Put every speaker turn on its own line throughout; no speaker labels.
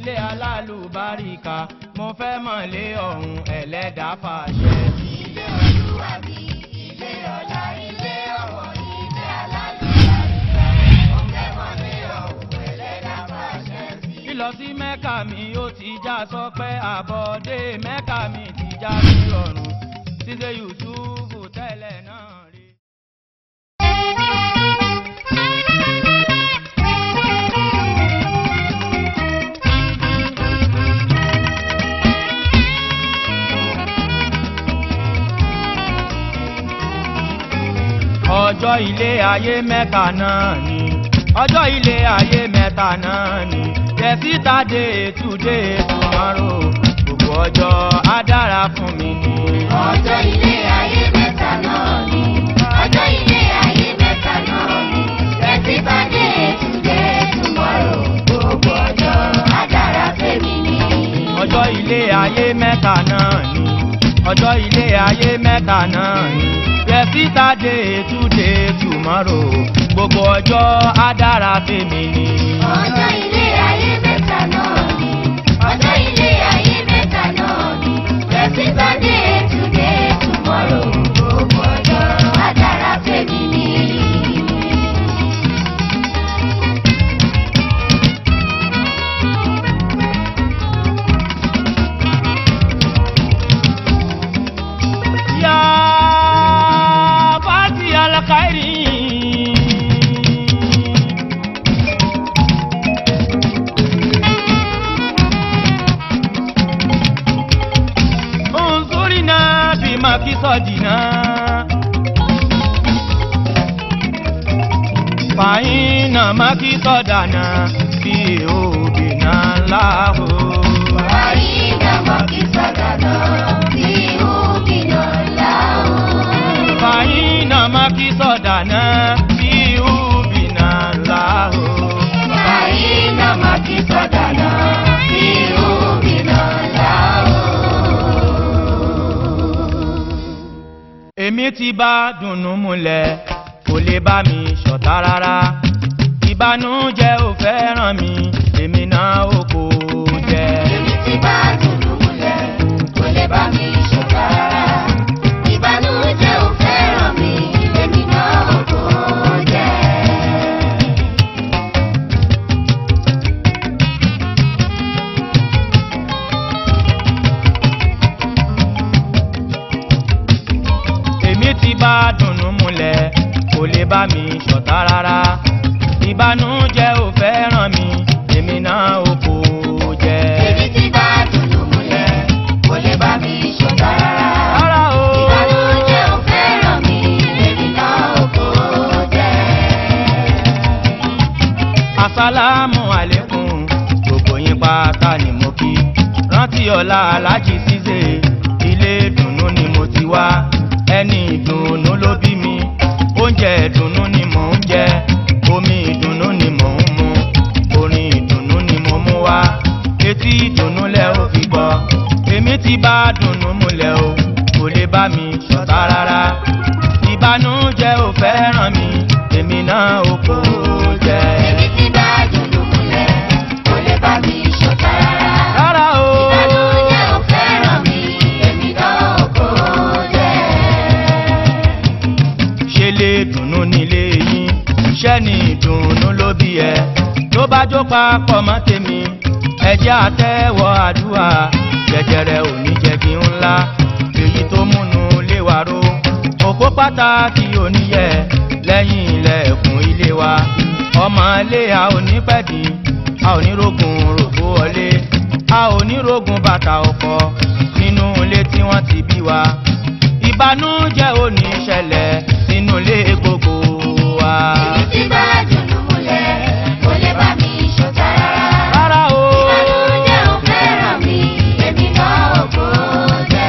ilé alálùbáríkà mo fẹ́ mọ̀lé ọ̀hún ẹlẹ́dàá fàṣẹ.
Ilé olúwa mi, ilé ọlá, ilé ọ̀wọ̀, ilé alálùbáríkà. Mo fẹ́ mọ̀lé ọ̀hún ẹlẹ́dàá fàṣẹ sí.
lílọ sí mẹ́kà mi ó ti já sọpẹ́ àbọ̀dé mẹ́kà mi ti já sí ọ̀run ṣíṣe yusufu tẹ́lẹ̀ náà rí. ọjọ́ ilé ayé mẹ́ta náà ni ọjọ́ ilé ayé mẹ́ta náà ni yẹsíta dé ètúndé tomorrow gbogbo ọjọ́ á dára fún mi ni.
Ọjọ́ ilé ayé mẹ́ta náà ni. Ọjọ́ ilé ayé mẹ́ta náà ni. Ẹtí bá dé ètùdé tomorrow. Gbogbo ọjọ́ á dára fẹ́mi ni.
ọjọ́ ilé ayé mẹ́ta náà ni ọjọ́ ilé ayé mẹ́ta náà ni yẹsíta dé ètúndé tomorrow gbogbo ọjọ́ á dára fèmí ni.
Ọjọ́ ilé ayé mẹ́ta náà ni. Ọjọ́ ilé ayé mẹ́ta náà ni. Ẹtí bá dé ètùdé tomorrow. Gbogbo ọjọ́ á dára fẹ́mi ni.
Ya Fati al-Khairi Unsurina bima kisadina Fa'ina makisadana fi ubina lahu
Àyínà mọ́kísọ́dọ̀dọ̀ tí ó bìnà láò.
Fa'ina makisadana fi ubina lahu
Àyínà mọ́kísọ́dọ̀dọ̀ tí ó bìnà láò.
èmi ti bá dùnnú múlẹ̀ kò lè bá mi ṣọ̀tá rárá ìbànújẹ́ ò fẹ́ràn mi èmi náà ò kò jẹ́.
Èmi ti bá dùnú múlẹ̀, kò lè bá mi ṣọ̀tá rárá. Ìbànújẹ́ ò fẹ́ràn mi, èmi náà ò kò jẹ́.
èmi ti bá dùnnú múlẹ̀ kò lè bá mi ṣọ̀tá rárá ìbànújẹ́ ò fẹ́ràn mi èmi náà ò kò jẹ́.
Èmi ti bá dùnú múlẹ̀, kò lè bá mi ṣọ̀tá rárá.
rárá o.
Ìbànújẹ́ ò fẹ́ràn mi, èmi náà ò kò jẹ́.
asálàmù àlékún gbogbo yín pátá ni mo kí rántí ọ̀la alájí ṣíṣe ilé ìdùnnú ni mo ti wá ẹni ìdùnnú ló bí mi oúnjẹ ìdùnnú ni mò ń jẹ omi ìdùnnú ni mò ń mu orin ìdùnnú ni mo mú wá etí ìdùnnú lẹ ó fi gbọ́ èmi ti bá dùnnú múlẹ̀ o kò lè bá mi ṣọ̀tá rárá ìbànújẹ́ ò fẹ́ràn mi èmi náà ò kò jẹ́.
Èmi ti bá dùnú múlẹ̀, kò lè bá mi ṣọ̀tá rárá.
rárá o.
Ìbànújẹ́ ò fẹ́ràn mi, èmi náà ò kò jẹ́.
ṣe lè dùnnú nílé yín iṣẹ́ ni ìdùnnú ló bí ẹ tó bá jó papọ̀ mọ́ tèmi ẹjẹ́ àtẹ́wọ́ àdúrà jẹjẹrẹ òní jẹ̀bi ńlá èyí tó múnú léwa ró òpó pàtàkì oníyẹ lẹ́yìn ilẹ̀kùn ilé wa ọmọ ilé a ò ní pẹ̀dí a ò ní rogun rògbò wọlé a ò ní rogun bàtà ọkọ nínú ilé tí wọ́n ti bí wa ìbànújẹ́ ò ní ṣẹlẹ̀ nínú ilé gbogbo wa.
Èmi ti bá dùnú múlẹ̀, kò lè bá mi ṣọ̀tá rárá.
rárá o.
Ìbànújẹ́ ò fẹ́ràn mi, èmi náà ò kò jẹ́.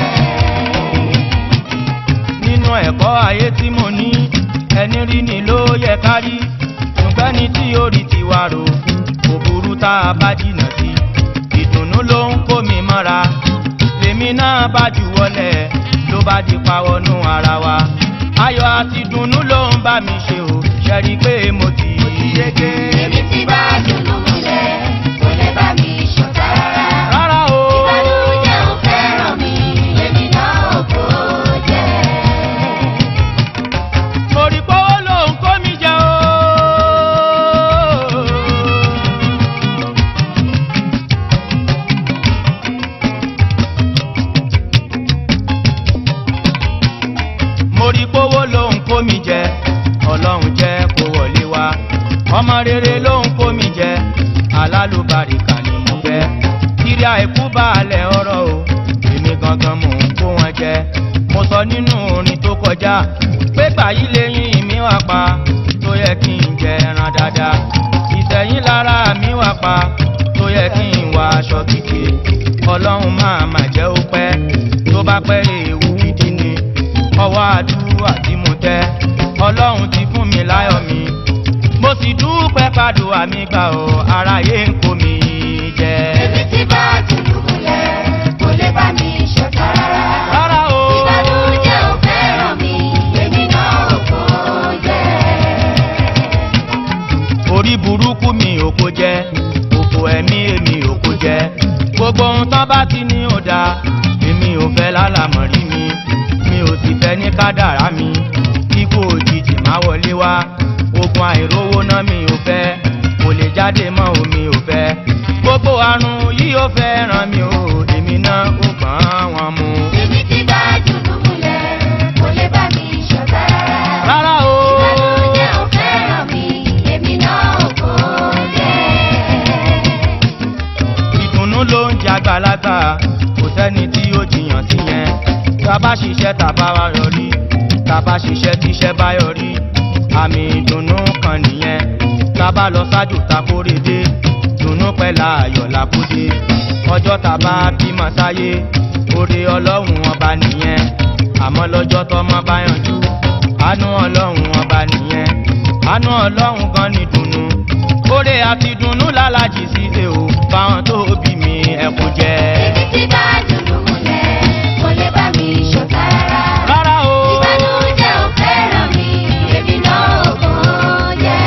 nínú ẹ̀kọ́ ayé tí mo ní ẹni rí ni ló yẹ ká rí ṣùgbọ́n ní tí orí ti wà rò kò burú tá a bá jìnnà sí ìdùnnú ló ń kó mi mọ́ra lèmi náà bá jù wọlé ló bá di pawọ́nú ara wa ayọ̀ àti dùnnú ló ń bá mi ṣe o ṣẹ́rí pé mo ti yege.
Èmi ti bá dùnú múlẹ̀, kò lè bá mi ṣọ̀tá
ọmọ rere ló ń kó mi jẹ alálùbáríkà ni mo fẹ́ kiri àìkú balẹ̀ ọ̀rọ̀ o èmi gangan mò ń kó wọn jẹ mo sọ nínú orin tó kọjá pé gbàyí lẹ́yìn mi wà pa tó yẹ kí n jẹ ẹran dáadáa ìtẹ̀yìn lára mi wà pa tó yẹ kí n wọ aṣọ kíkè ọlọ́run máa mà jẹ́ ó pẹ́ tó bá pẹ́ ewu gidi ni ọwọ́ àdúrà tí mo tẹ́ ọlọ́run ti fún mi láyọ̀ mi mo sì dúpẹ́ pàdùà mi gbà ọ́ aráyé ń kó mi jẹ.
Èmi tí bá dùnú múlẹ̀, kò lè bá mi ṣọ̀tá rárá.
rárá o
Ìbànújẹ́ ò fẹ́ràn mi, èmi náà ò kó jẹ́.
orí burúkú mi ò kó jẹ òfò ẹ̀mí èmi ò kó jẹ gbogbo ohun tán bá ti ní ò dáa èmi ò fẹ́ lálàmọ̀rí mi mi ò sì fẹ́ ní kádàrá mi kíkó òjijì má wọlé wá ogun àìrówó náà mi ò fẹ́ kò lè jáde mọ́ omi ò fẹ́ gbogbo àrùn yìí ò fẹ́ ràn mí o èmi náà ò gbọ́n wọn mu.
Èmi tí bá dùnú múlẹ̀, kò lè bá mi ṣọ̀tá rárá.
rárá o
Ìbànújẹ́ ò fẹ́ràn mi, èmi náà ò kó jẹ́.
ìdùnnú ló ń jẹ àgbàlagbà kò sẹ́ni tí ó jiyàn sí yẹn tábà ṣiṣẹ́ tàbá wa yọrí tábà ṣiṣẹ́ tíṣẹ́ bá yọrí àmì ìdùnnú kan nìyẹn tábà lọ ṣáájú takóredé dùnnú pẹ̀lá ayọ̀ làkúdé ọjọ́ tàbá bímọ sáyé oore ọlọ́run ọba nìyẹn àmọ́ lọ́jọ́ tọmọ bá yanjú àánú ọlọ́run ọba nìyẹn àánú ọlọ́run gan ni dùnnú oore àti dùnnú lálàjì síse o fáwọn tó bí mi ẹkún jẹ.
Èmi tí bá dùnú múlẹ̀, kò lè bá mi ṣọ̀tá rárá.
rárá o
Ìbànújẹ́ ò fẹ́ràn mi, èmi náà ò kó jẹ́.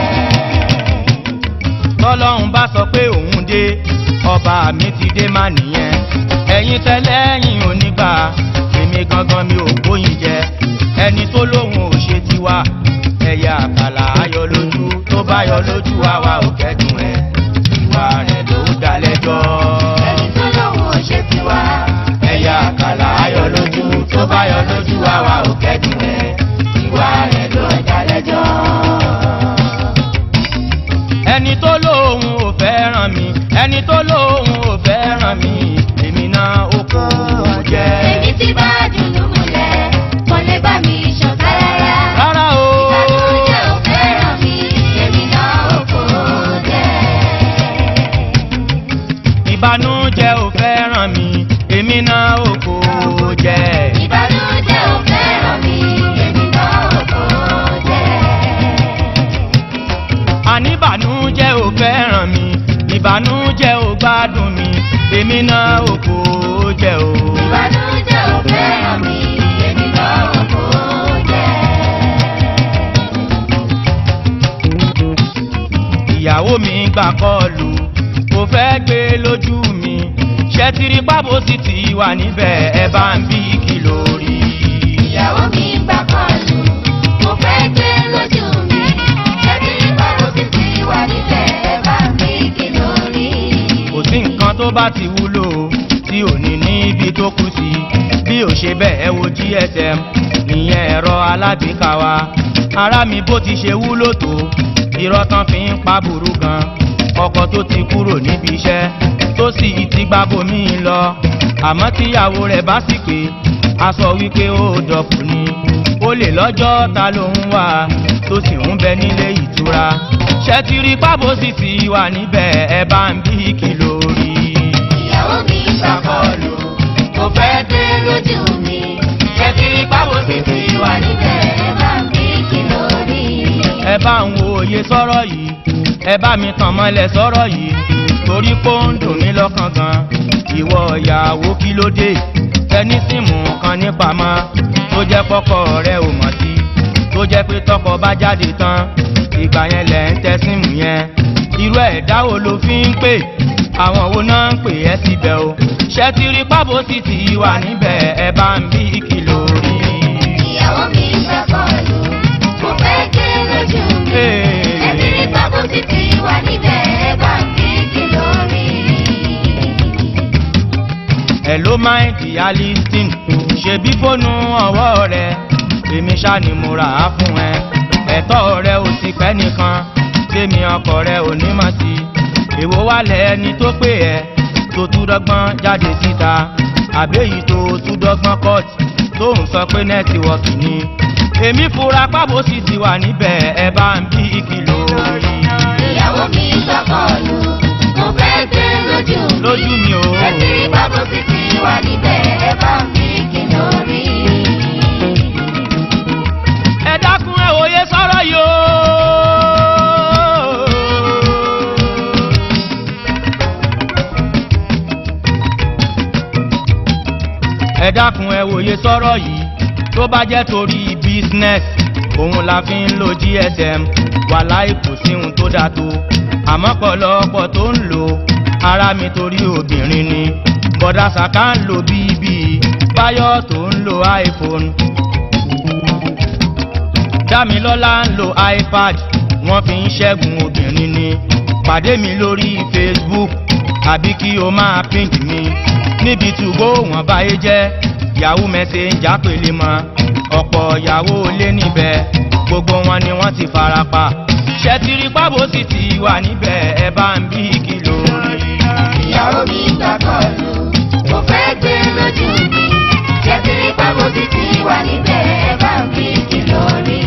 tọ́lọ́run bá sọ pé òun dé ọba mi ti dé má nìyẹn ẹ̀yin tẹ́lẹ̀yìn onígbà èmi gangan mi ò gbóyin jẹ ẹni tó lóun ò ṣe tiwa ẹ̀yà àkàlà ayọ̀ lójú tó bá yọ lójú àwa ò kẹ́dùn ẹ̀ ìwà rẹ̀ ló dá lẹ́jọ́.
Ẹni tó lóun ò ṣe tiwa.
ẹ̀yà àkàlà ayọ̀ lójú tó bá yọ lójú àwa ò kẹ́dùn ẹ̀ ìwà rẹ̀ ló dá lẹ́jọ́. ẹni tó lóun ò fẹ́ràn mi ẹni tó lóun ò fẹ́ràn mi èmi náà ó kó jẹ́.
Èmi tí bá dùnú múlẹ̀, kò lè bá mi ṣọ̀tá rárá.
rárá o
Ìbànújẹ́ ò fẹ́ràn mi, èmi náà ò kó jẹ́.
ìbànújẹ́ ò fẹ́ràn mi èmi náà ó kó jẹ́.
Ìbànújẹ́ ò fẹ́ràn mi, èmi náà ò kó jẹ́.
àníbànújẹ́ ò fẹ́ràn mi ìbànújẹ́ ò gbádùn mi èmi náà ò kó jẹ́ o.
Ìbànújẹ́ ò fẹ́ràn mi, èmi náà ò kó jẹ́.
ìyàwó mi gbà kọlù kò fẹ́ gbé lójú mi ṣẹ́tìrì pábò sì ti wà níbẹ̀ ẹ bá ń bí kìlò rí.
Ìyàwó mi gbà kọlù, mo fẹ́ gbé lójú mi. Ṣẹ́bí ìbámu sì ti wà níbẹ̀, ẹ bá mi kí lórí.
kò sí nǹkan tó bá ti wúlò tí ò ní níbi tó kù sí bí ò ṣe bẹ́ẹ̀ wo gsm ìyẹn ẹ̀rọ alágbèéká wa ara mi bó ti ṣe wúlò tó irọ́ tán fi ń pa burú gan ọkọ tó ti kúrò níbi iṣẹ́ tó sì ti gba bomi lọ àmọ́ tíyàwó rẹ̀ bá sì pé a sọ wípé ó dọ̀pù ni ó lè lọ́jọ́ ta ló ń wà tó sì ń bẹ nílé ìtura ṣẹ́tìrì pábò sì ti wà níbẹ̀ ẹ bá ń bí kìlò rí.
Ìyàwó mi gbà kọlù, mo fẹ́ gbé lójú mi. Ṣẹ́bí ìbámu sì ti wà níbẹ̀, ẹ bá mi kí lórí.
ẹ bá ń wo òye sọ́rọ̀ yìí ẹ bá mi tàn mọ́lẹ̀ sọ́rọ̀ yìí torí pé ó ń dùn mí lọ́kàn gan ìwọ ìyàwó kí ló dé ẹni síìmù kan nípamọ́ tó jẹ́ kọ́kọ́ rẹ ò mọ̀ sí tó jẹ́ pé tọkọ bá jáde tán ìgbà yẹn lẹ̀ ń tẹ síìmù yẹn irú ẹ̀dá wo ló fi ń pè àwọn wo náà ń pè ẹ́ síbẹ̀ o ṣẹ́tìrì pábò sì ti wà níbẹ̀ ẹ bá ń bí kìlò rí.
Ìyàwó mi gbà kọlù, mo fẹ́ gbé lójú mi. Ṣẹ́bí ìbámu sì ti wà níbẹ̀, ẹ bá mi kí lórí.
hello my dear listing ṣebí fóònù ọwọ́ rẹ èmi ṣá ni mo rà á fún ẹ ẹ̀tọ́ rẹ ò sì pẹ́ nìkan tèmi ọkọ rẹ ò ní mọ̀ sí èwo wà lẹ́ni tó pè ẹ́ tó tún dọ́gbọ́n jáde síta àbẹ́yìí tó tún dọ́gbọ́n court tó ń sọ pé nẹ́tíwọ́ọ̀kì ni èmi fura pábò sì ti wà níbẹ̀ ẹ bá ń bí ìkìlọ̀ rí
ìyàwó mi gbọ́kànlù mo fẹ́ gbé lójú mi.
lójú mi o.
ẹtì rí bábò sí ti wà níbẹ̀ ẹ bá ń bí kí lórí.
ẹ dákun ẹ wòye sọ̀rọ̀ yìí o. ẹ dákun ẹ wòye sọ̀rọ̀ yìí tó bá jẹ́ torí business òun la fi ń lo gsm wàláì kò sí ohun tó dáa tó àmọ́ pọ̀lọpọ̀ tó ń lò ara mi torí obìnrin ni bọ̀dá sàká ń lo bíbí báyọ̀ tó ń lo iphone dámilọ́lá ń lo ipad wọ́n fi ń ṣẹ́gun obìnrin ni pàdé mi lórí facebook àbí kí o máa pink mi níbi tùgbó wọn báyé jẹ́ yahoo messenger pèlè mọ́ ọ̀pọ̀ yahoo lé níbẹ̀ gbogbo wọn ni wọ́n ti fara pa ṣẹ́tìrì pábò sì ti wà níbẹ̀ ẹ bá ń bí kìlọ̀ rí.
ìyàwó mi gbọ́kànlù mo fẹ́ gbé lójú mi. ẹtì rí bábò sí ti wà níbẹ̀ ẹ bá ń bí kí lórí.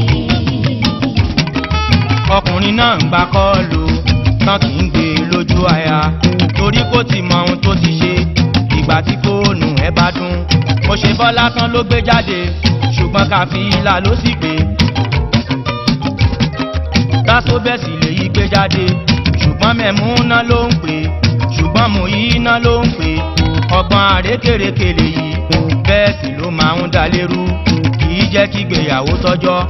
ọkùnrin náà ń gba kọ́ọ̀lù tán kì í gbé lójú aya torí kò ti mọ ohun tó ti ṣe ìgbà tí fóònù ẹ bá dún mo ṣe bọ́ lásán ló gbé jáde ṣùgbọ́n káfíńlà ló sì gbé tásó bẹ́ẹ̀ sì lèyí gbé jáde ṣùgbọ́n mẹ̀múná ló ń pè ṣùgbọ́n mò yí iná ló ń pè ọgbọ́n àrékèrèké lèyí bẹ́ẹ̀ sì ló máa ń dá lérú kì í jẹ́ kí gbéyàwó tọ́jọ́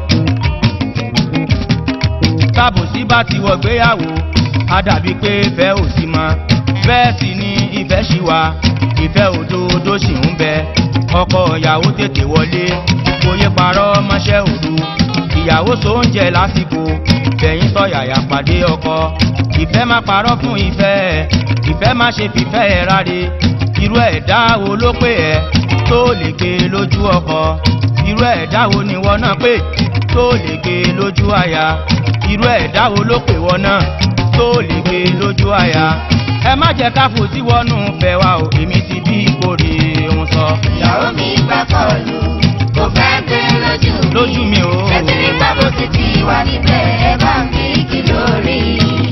tábòsí bá ti wọ gbéyàwó á dàbí pé ìfẹ́ ò sí mọ́ bẹ́ẹ̀ sì ni ìfẹ́ ṣì wà ìfẹ́ òdodo sì ń bẹ ọkọ ìyàwó tètè wọlé oyè parọ́ mọ́ṣẹ́ òdu ìyàwó sóúnjẹ lásìkò bẹ̀yìn sọ̀yàyà pàdé ọkọ ìfẹ́ má parọ́ fún ìfẹ́ ìfẹ́ má ṣe fìfẹ́ ẹ̀ ráre irú ẹ̀dá wo ló pè ẹ́ tó lè gbé lójú ọkọ irú ẹ̀dá wo ni wọ́n náà pè tó lè gbé lójú àyà irú ẹ̀dá wo ló pè wọ́n náà tó lè gbé lójú àyà ẹ má jẹ́ ká fò sí wọnú fẹ́ wa o èmi ti bí ìkórè ń sọ
ìyàwó mi gbọ́kànlù mo fẹ́ gbé lójú mi.
lójú mi o.
ẹtì rí bábò sí ti wà níbẹ̀ ẹ bá ń bí kí lórí.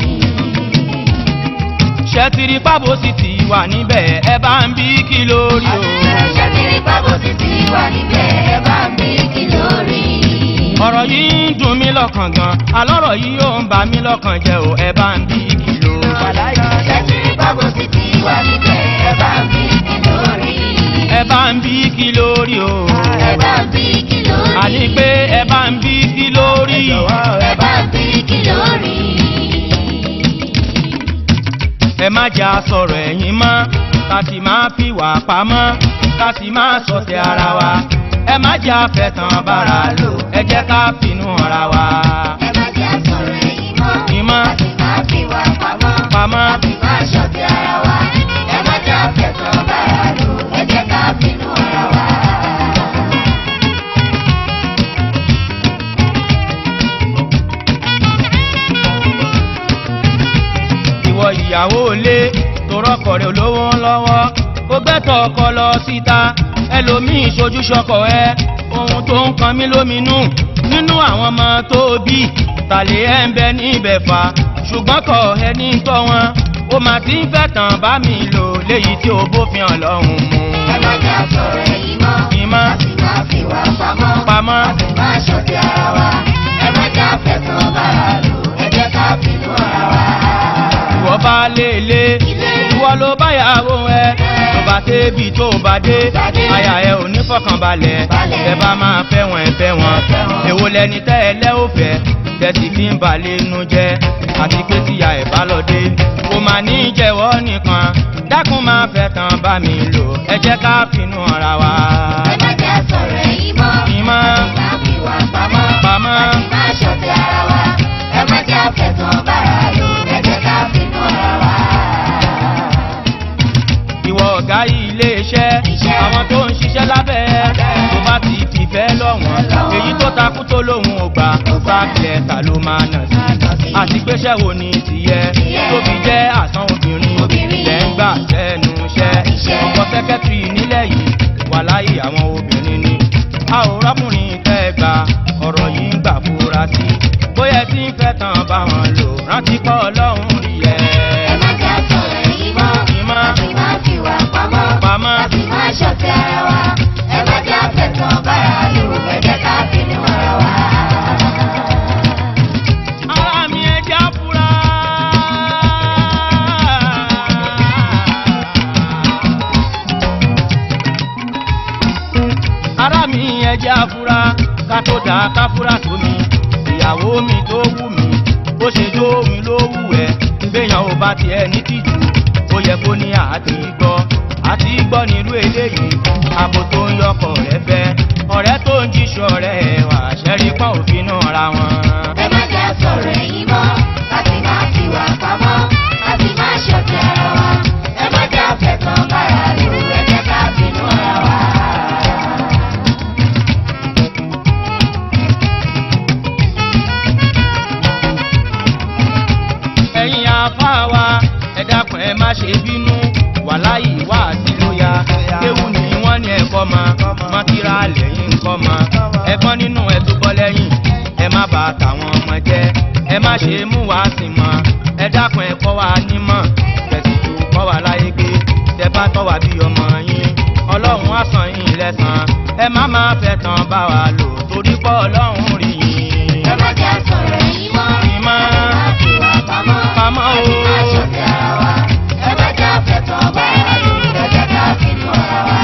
ṣẹ́tìrì pábò sì ti wà níbẹ̀ ẹ bá ń bí kí lórí o.
ẹtì rí bábò sí ti wà níbẹ̀ ẹ bá ń bí kí lórí.
ọ̀rọ̀ yìí ń dùn mí lọ́kàn gan alọ́rọ̀ yìí yóò ń bà mí lọ́kàn jẹ́ o ẹ bá ń bí kí lórí.
ẹtì rí bábò sí ti wà níbẹ̀ ẹ bá ń bí kí lórí.
ẹ bá ń bí kí lórí o.
ẹ bá ń bí kí lórí.
àní pé ẹ bá ń bí kí lórí.
ẹ bá ń bí kí lórí.
ẹ má jẹ́ àsọ̀rọ̀ ẹ̀yìn mọ́ ká sì máa fi wà pamọ́ ká sì máa sọ̀tẹ̀ ara wa ẹ má jẹ́ àfẹ́tàn bára lò ẹ jẹ́ ká finú ara wa.
ẹ má jẹ́ àsọ̀rọ̀ ẹ̀yìn mọ́.
ìmọ̀
a sì máa fi wà pamọ́.
pamọ́
a sì máa ṣọ̀tẹ̀ ara wa. ẹ má jẹ́ àfẹ́tàn bára lò ẹ jẹ́ ká finú ara wa.
ìwọ ìyàwó ilé torọkọ rẹ olówó lọ́wọ́ ó gbẹ́tọ̀ ọkọ lọ síta ẹlòmíín ṣojú ṣọkọ ẹ ohun tó ń kan mí lóminú nínú àwọn ọmọ tó bí tàlẹ́ ẹ̀ ń bẹ níbẹ̀ fà ṣùgbọ́n kọ ẹni tọ́ wọn ó máa ti ń fẹ́ tàn bá mi lò léyìí tí ó bófin ọlọ́run mu.
ẹ má jẹ́ àsọ̀rọ̀ ẹ̀yìn mọ́.
ìmọ̀
a sì máa fi wà pamọ́.
pamọ́
a sì máa ṣọ̀tẹ̀ ara wa. ẹ má jẹ́ àfẹ́tàn bára lò ẹ jẹ́ ká finú ara wa.
ìwọ bá léèlé ìwọ ló bá yàwó ẹ tó bá débi tó bá dé àyà ẹ ò ní fọkànbalẹ̀ ẹ bá máa fẹ́ wọn ẹ fẹ́ wọn èwo lẹni tẹ́ ẹ lẹ́ ò fẹ́ tẹ̀sí fi ń balẹ̀ inú jẹ́ àti pé tíya ẹ̀ bá lọ dé kò má ní jẹ́wọ́ nìkan dákun máa fẹ́ tán bá mi lò ẹ jẹ́ ká finú ara wa.
ẹ má jẹ́ àsọ̀rọ̀ ẹ̀yìn mọ́.
ìmọ̀
a sì máa fi wà pamọ́.
pamọ́
a sì máa ṣọ̀tẹ̀ ara wa. ẹ má jẹ́ àfẹ́tàn bára lò ẹ jẹ́ ká finú ara wa.
ìwọ ọ̀gá iléeṣẹ́
Iṣẹ́.
àwọn tó ń ṣiṣẹ́ lábẹ́ tó bá ti ti fẹ́ lọ́wọ́n
lọ́wọ́n.
èyí tó takú tó lóhun ò gbà sáàkìlẹ̀ ta ló máa nà sí
sí.
àti péṣẹ́ wo ni tìyẹ
Tìyẹ.
tó fi jẹ́ àsán obìnrin
Obìnrin.
lẹ́ ń gbà sẹ́nu iṣẹ́
Iṣẹ́.
ọkọ̀ sẹ́kẹ́tìrì nílẹ̀ yìí wà láyé àwọn obìnrin ni a ò rọ́kùnrin tẹ́ ẹ gbà ọ̀rọ̀ yìí ń gbà fura sí bóyá tí ń fẹ́ tán bá wọn lò rántí pọ̀ ọlọ́run rí ẹ.
ẹ má jà sọ̀rọ̀ èyí mọ́.
Ìmọ̀.
láti má fi wà pamọ́.
Pamọ́.
láti má ṣọ̀tẹ̀ ara wa. ẹ má jà fẹ̀tàn bára lò. ẹ jẹ́ ká bínú ara wa.
ara mi ẹja fura. ara mi ẹja fura ká tó dá ká fura tó mi ìyàwó mi tó wù mí bó ṣe jó mi ló wù ẹ́ béèyàn ò bá tiẹ̀ ní tìjú ó yẹ kó ní àti gbọ́ àti gbọ́ nílùú eléyìí àbò tó ń yọkọ̀ rẹ fẹ́ ọ̀rẹ́ tó ń jíṣọ́ rẹ̀ wà ṣẹ́rí pọ́n òfin náà ra wọn.
ẹ má jà sọ̀rọ̀ èyí mọ́. láti má fi wà pamọ́. láti má ṣọ̀tẹ̀ ara wa. ẹ má jà fẹ̀tàn bára lò. ẹ jẹ́ ká bínú ara wa.
ẹ̀yin afá wa ẹ dákun ẹ má ṣe bínú wàláyé wá sí lóya kéwù ni wọ́n ní ẹ̀kọ́ ma mọ́kíra lẹ́yìn nǹkan ma ẹ̀gbọ́n nínú ẹ̀ tó bọ́ lẹ́yìn ẹ má bà tàwọn ọmọ jẹ́ ẹ má ṣe mú wá sí mọ́ ẹ dákun ẹ kọ́ wa nímọ̀ tẹ̀sí ju kọ́ wa láyé gbé tẹ bá tọ́ wa bí ọmọ yín ọlọ́run á san yín lẹ́sàn ẹ má má fẹ́ tán bá wa lò torí pọ́ ọlọ́run rí yín.
ẹ má jà sọ̀rọ̀ èyí mọ́.
Ìmọ̀.
láti má fi wà pamọ́.
Pamọ́ o.
láti má ṣọ̀tẹ̀ ara wa. ẹ má jà fẹ̀tàn bára lò. ẹ jẹ́ ká bínú ara wa.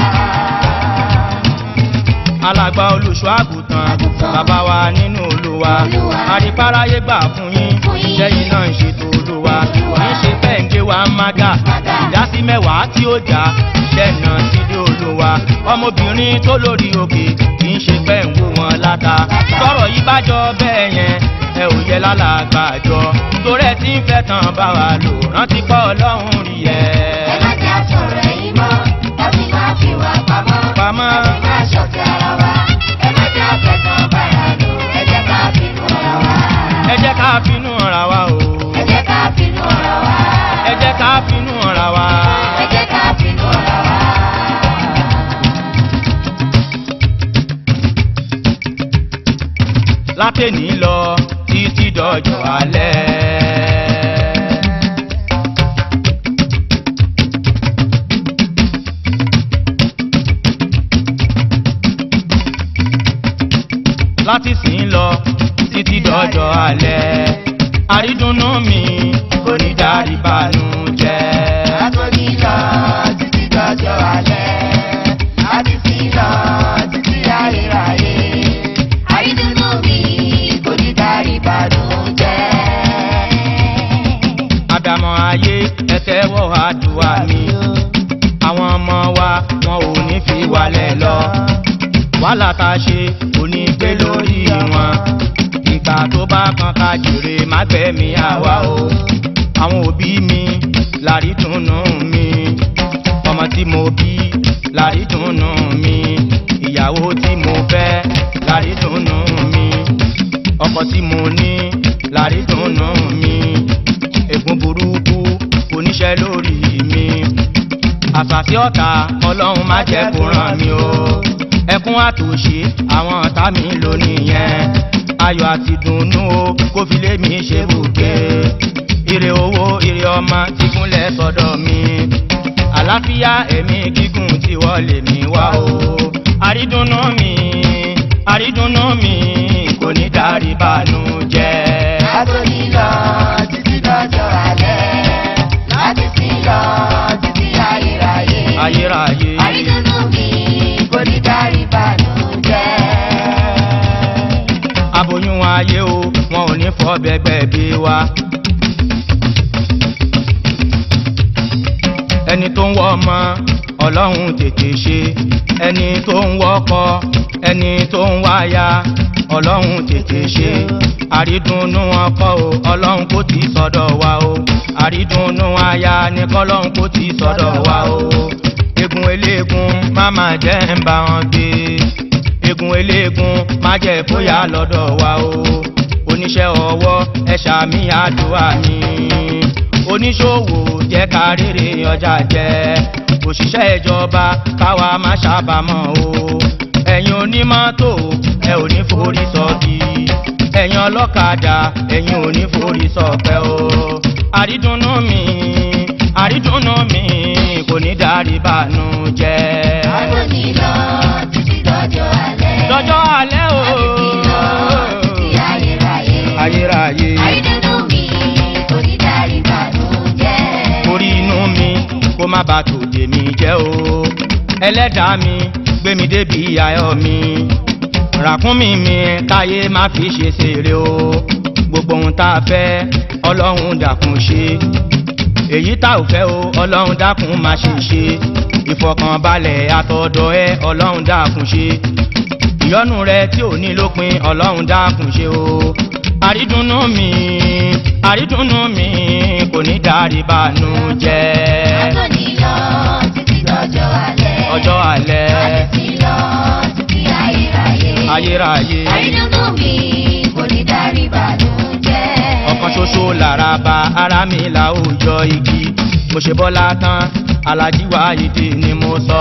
alàgbà olùṣọ́ àgùntàn
Àgùntàn.
bàbá wa nínú olúwa
Olúwa.
àríparáyé gbà fún yín
Fún yín.
sẹ́yìn náà ń ṣètò olúwa
Olúwa.
kì í ṣe pẹ́ǹgé wa ń mága
Mága.
ìdásí mẹ́wàá tí ó jà iṣẹ́ náà sí ilé olúwa ọmọbìnrin tó lórí òkè kì í ṣe pẹ́ǹwó wọn láta sọ̀rọ̀ yìí bá jọ bẹ́ẹ̀ yẹn ẹ ò yẹ lálàgbà jọ torí ẹ ti ń fẹ́ tán bá wa lò rántí pọ̀ ọlọ́run rí ẹ.
ẹ má jà sọ̀rọ̀ èyí mọ́. láti má fi wà pamọ́.
Pamọ́.
láti má ṣọ̀tẹ̀ ara wa. ẹ má jà fẹ̀tàn bára lò. ẹ jẹ́ ká bínú ara wa.
ẹ jẹ́ ká finú ara wa o
ẹ jẹ́ ká bínú ara wa.
ẹ jẹ́ ká finú ara wa.
ẹ jẹ́ ká bínú ara wa.
látẹ̀ní lọ títí dọjọ́ alẹ́. láti sìn lọ títí dọjọ́ alẹ́. àrídùnnú mi kò ní dárí bànújẹ́.
Látòní lọ títí dọjọ́ alẹ́, láti sí lọ títí ayérayé. Àrídùnnú mi kò ní dárí ìbànújẹ́.
àdàmọ̀ ayé ẹ̀tẹ́wọ́ àdúrà mi. àwọn ọmọ wa wọn ò ní fi wálẹ̀ lọ. wàhálà tá a ṣe kò ní gbé lórí wọn. ìgbà tó bá kan ká jèrè má gbẹ̀mí àwa o. àwọn òbí mi lárí dùnnú mi. ọmọ tí mo bí lárí dùnnú mi. ìyàwó tí mo fẹ́ lárí dùnnú mi. ọkọ tí mo ní lárí dùnnú mi ègún burúkú oníṣẹ́ lórí mi àṣàṣì ọ̀tá ọlọ́run má jẹ́ kó ràn mí o ẹkún àtòṣe àwọn ọ̀tá mi ló nìyẹn ayọ̀ àti dùnnú o kó fi lé mi ṣe bùgbé ire owó ire ọmọ tí gúnlẹ̀ sọ́dọ̀ mi àlàáfíà ẹ̀mí gígùn tí wọ́n lè mí wá o àrídùnnú mi àrídùnnú mi kò ní dárí bànújẹ́.
Látòní lọ títí dọjọ́ alẹ́, láti sí lọ títí ayérayé.
ayérayé.
Àrídùnnú mi kò ní dárí ìbànújẹ́.
aboyún ayé o wọn ò ní fọ bẹgbẹ bí wa. ẹni tó ń wọ ọmọ ọlọ́run tètè ṣe ẹni tó ń wọkọ ẹni tó ń wáya ọlọ́run tètè ṣe àrídùnnú ọkọ o ọlọ́run kò tí ì sọ́dọ̀ wa o àrídùnnú aya ní kọ́lọ́run kò tí ì sọ́dọ̀ wa o egun eléegun má má jẹ́ ń bá wọn gbé egun eléegun má jẹ́ bóyá lọ́dọ̀ wa o oníṣẹ́ ọwọ́ ẹ ṣàmì àdúrà mi oníṣòwò jẹ́ ká rere ọjà jẹ́ òṣìṣẹ́ ìjọba káwa má ṣàbàmọ́ o ẹ̀yin onímọ́tò ẹ ò ní forí sọ́ọ̀dì ẹ̀yin ọlọ́kadà ẹ̀yin ò ní forí sọ̀pẹ́ o àrídùnnú mi àrídùnnú mi kò ní dárí bànú jẹ́
Àtòní lọ títí dọjọ́ alẹ́.
lọ́jọ́ alẹ́ o
Àtìtì lọ títí ayérayé.
ayérayé
Àìdùnnú mi kò ní dárí bànújẹ́.
orí inú mi kó má bàa tòde mi jẹ́ o ẹlẹ́dàá mi gbé mi débi ayọ̀ mi ràkúnmí mi káyé má fi ṣe ṣeré o gbogbo ohun tá a fẹ́ ọlọ́run dàkún ṣe èyí tá ò fẹ́ o ọlọ́run dákun má ṣe ṣe ìfọkànbalẹ̀ àtọ̀dọ̀ ẹ ọlọ́run dákun ṣe ìyọ́nú rẹ tí ò ní lópin ọlọ́run dákun ṣe o àrídùnnú mi àrídùnnú mi kò ní dárí bànú jẹ́
Àtòní lọ títí dọjọ́ alẹ́.
ọjọ́ alẹ́
Àtìtì lọ títí ayérayé.
ayérayé
Àìdùnnú mi kò ní dárí bànújẹ́.
ọ̀kan ṣoṣo lára ba ara mi láwùjọ igi mo ṣe bọ́lá tán alájí wáyédè ni mo sọ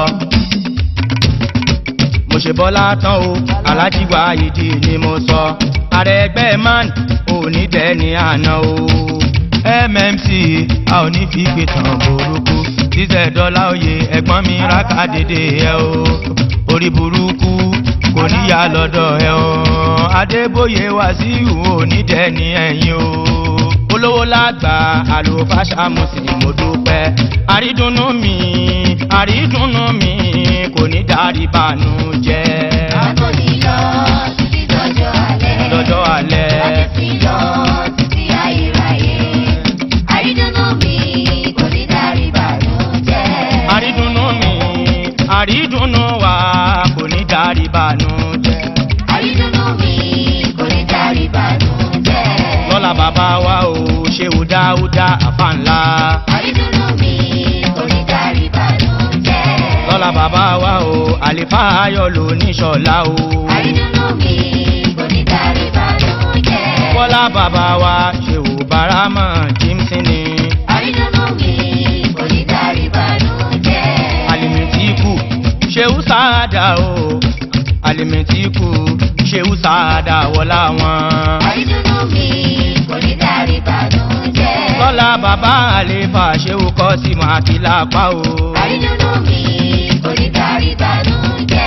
mo ṣe bọ́lá tán o alájí wáyédè ni mo sọ ààrẹ ẹgbẹ́ man òní dẹ́ni àná o mmc a ò ní fi gbé tán burúkú ṣíṣẹ́ dọ́là òye ẹ̀gbọ́n mi rákà dédé ẹ o orí burúkú kò níyà lọ́dọ̀ ẹ o adébóyè wàsíù òní dẹ́ni ẹ̀yìn o olówó lágbà àlùfáṣà mùsùlùmí mo dúpẹ́ àrídùnnú mi àrídùnnú mi kò ní dárí bànú jẹ́
Àtòní lọ títí dọjọ́ alẹ́.
lọ́jọ́ alẹ́
Àtìtì lọ títí ayérayé. Àìdùnnú mi kò ní dárí bànújẹ́.
àrídùnnú mi àrídùnnú wa kò ní dárí bànú jẹ́
Àìdùnnú mi kò ní dárí bànújẹ́.
lọ́la bàbá wa o ṣe ò dáúdá àfa ńlá
Àìdùnnú mi kò ní dárí bànújẹ́.
lọ́la bàbá wa o àlefa ayọ̀ ló ní ṣọ̀lá o
Àìdùnnú mi kò ní dárí bànújẹ́.
bọ́lá bàbá wa ṣe ò báramọ̀ jímsìn ni
Àìdùnnú mi kò ní dárí bànújẹ́.
alimitiku ṣeun sáadà o alimitiku ṣeun sáadà wọlá wọn.
Àìdùnnú mi kò ní dárí bànújẹ́.
lọ́la bàbá àlefa ṣeun kọ́ sí mọ́ àti lápá o.
Àìdùnnú mi kò ní dárí bànújẹ́.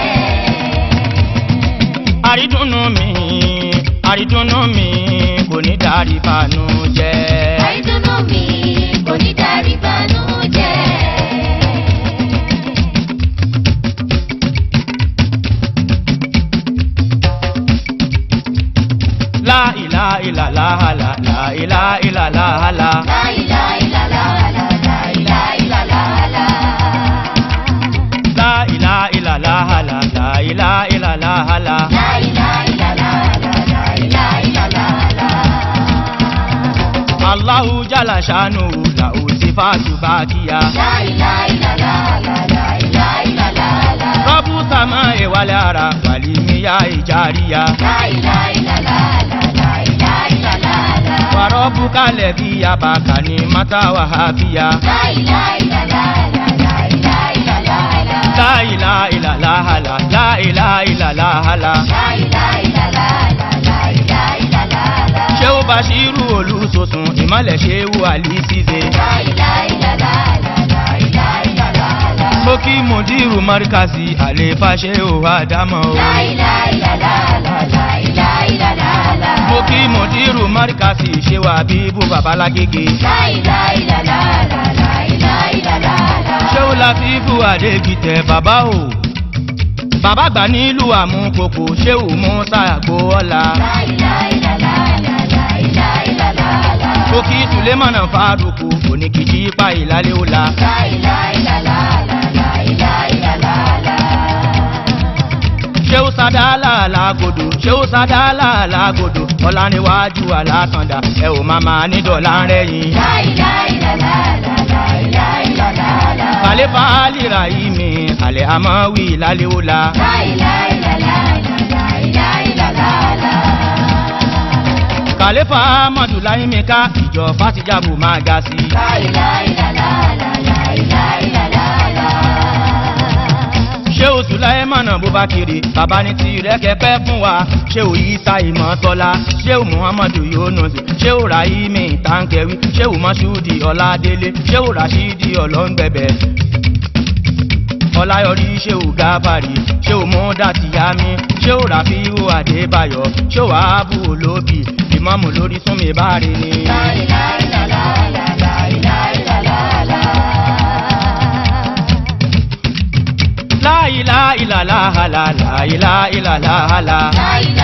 àrídùnnú mi àrídùnnú mi kò ní dárí bànú jẹ́.
Àìdùnnú mi kò ní dárí bànújẹ́.
láìlá ìlàlá àlà láìlá ìlàlá àlà.
La ilaha illallah, la ilaha illallah.
láìlá ìlàlá àlà láìlá ìlàlá àlà.
La ilaha illallah, la ilaha illallah.
Allahu jala shanu lahu sifatu bakiya.
La ilaha illallah, la ilaha illallah.
Rabu sama ewale ara walimiya ijariya.
La ilaha illallah, la ilaha illallah.
Wa rabbuka alladhi yabaka ni mata wa hafiya.
La ilaha illallah, la ilaha illallah.
La ilaha illallah la la ilaha illallah la.
La ilaha illallah, la ilaha illallah.
Ṣéwó Bashiru olùsòsùn ìmọ̀lẹ̀ ṣéwó Àlísíze.
La ilaha illallah, la ilaha illallah.
Mo kí Mùdírù Márkàsì àlefa ṣéwó Ádámọ̀ o.
La ilaha illallah, la ilaha illallah.
Mo kí Mùdírù Márkàsì ṣéwó Àbíbù Babalágége.
La ilaha illallah, la ilaha illallah.
Ṣéwó Látìfù Adégìtẹ̀ bàbá o. Bàbá gbà nílùú àmúkòkò ṣéwó Mùsà Àgbóọ́lá.
La ilaha illallah, la ilaha illallah.
Mo kí Sùlémọ̀nà Fárúkù oníkìjì pa ìlàlẹ́ òla.
La ilaha illallah, la ilaha illallah.
Ṣéwó Sádálà Lágòdò Ṣéwó Sádálà Lágòdò Ọláníwájú Alásàndà ẹ ò máa máa ní dọ̀là ń rẹ̀yìn.
La ilaha illallah, la ilaha illallah.
Kàlẹ́ kàlífà àlìrà yìí mi àlẹ́ àmọ́ wí lálẹ́ ó la. kàlífà amadu láyé mi ká ìjọ fàtìjàbù máa ga sí. ṣé o sùn láyé mọ̀nà bó bá kiri bàbá ní tirẹ̀ kẹ́kẹ́ fún wa ṣé o yí sa ìmọ̀ tọ́lá ṣé o muhammadu yunus ṣé o rahimi tankẹ́wì ṣé o mọ́ṣúdì ọ̀làdélé ṣé o rashidi ọlọ́ngbẹ̀bẹ̀ ọláyọrí ṣé o gábàrí ṣé o mú dàtìyámi ṣé o ràfíù adébáyọ̀ ṣé o ààbò olóbì ìmọ̀mù lórí súnmi báre ni. láìláìlàláhàlà láìláìlàláhàlà.